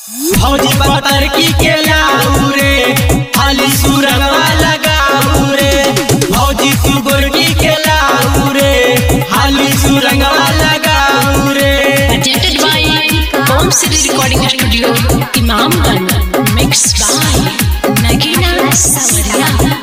फौजी पतर की के लाऊ रे खाली सुरंगवा लगाऊ रे फौजी तू गोरकी के लाऊ रे खाली सुरंगवा लगाऊ रे presented by Home City Recording Studio, Imamganj, mixed by Nagina Savaria.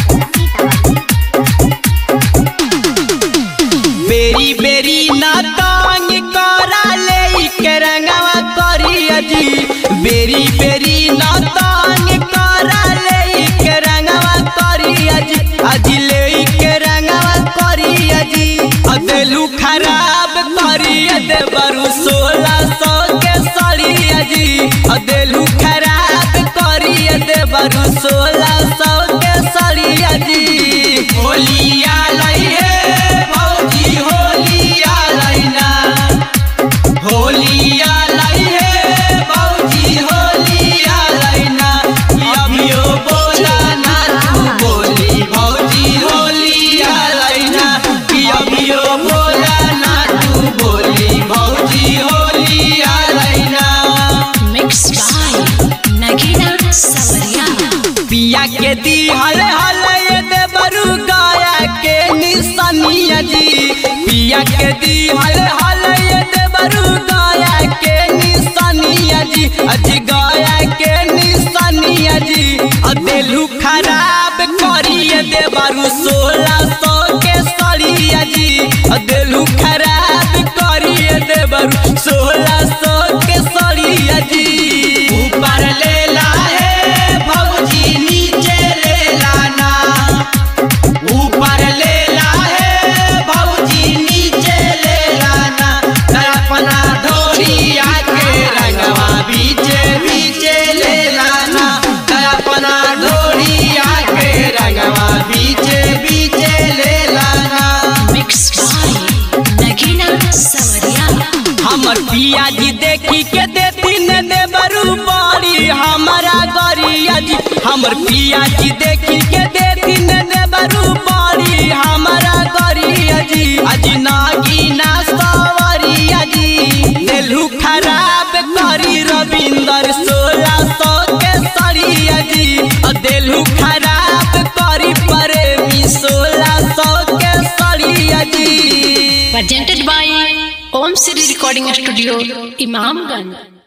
बेरी बेरी ना तांग करा ले के रंगवा करिया जी बेरी बेरी ना तांग करा ले के रंगवा करिया जी अजी ले के रंगवा करिया जी अदेलू खराब करिया दे बरु सोलह सौ के सड़िया जी अदेलू खराब करिया दे बरु सोलह सौ के सड़िया जी होलिया लई हे भौजी होलिया लईना होलिया लाई हे भौजी होलिया लईना अभियो बोला ना तू बोली भौजी होलिया लईना अभियो बोला ना तू बोली भौजी होलिया लईना Mixed by Nagina Savaria. पिया के दी हले हले ये देवरु गाया के निशानिया जी पिया के दी हले हले ये देवरु गाया के निशानिया जी अजी गाया के निशानिया जी अदेलू खराब करिए देवरु सोलह सौ के सड़िया जी अदेलू खराब करिए देवरु सोलह सौ के सड़िया जी ऊपर ले ला है भौजी नीचे ले लाना ऊपर ले ला है भौजी नीचे ले लाना त अपना ढोरिया के रंगवा बीचे बीचे ले लाना त अपना ढोरिया के रंगवा बीचे बीचे ले लाना Mixed by Nagina Savaria. हमर पिया जी देखी के देती ने देवरू बड़ी हमारा गरिया जी हमर पिया जी देखी के देती ने देवरू बड़ी हमारा गरिया जी अजी नागिना सवरिया जी देलू खराब करी रविंदर सोलह सौ के सड़िया जी अ देलू खराब करी प्रेमी सोलह सौ के सड़िया जी Presented by Home City Recording Studio, Imamganj.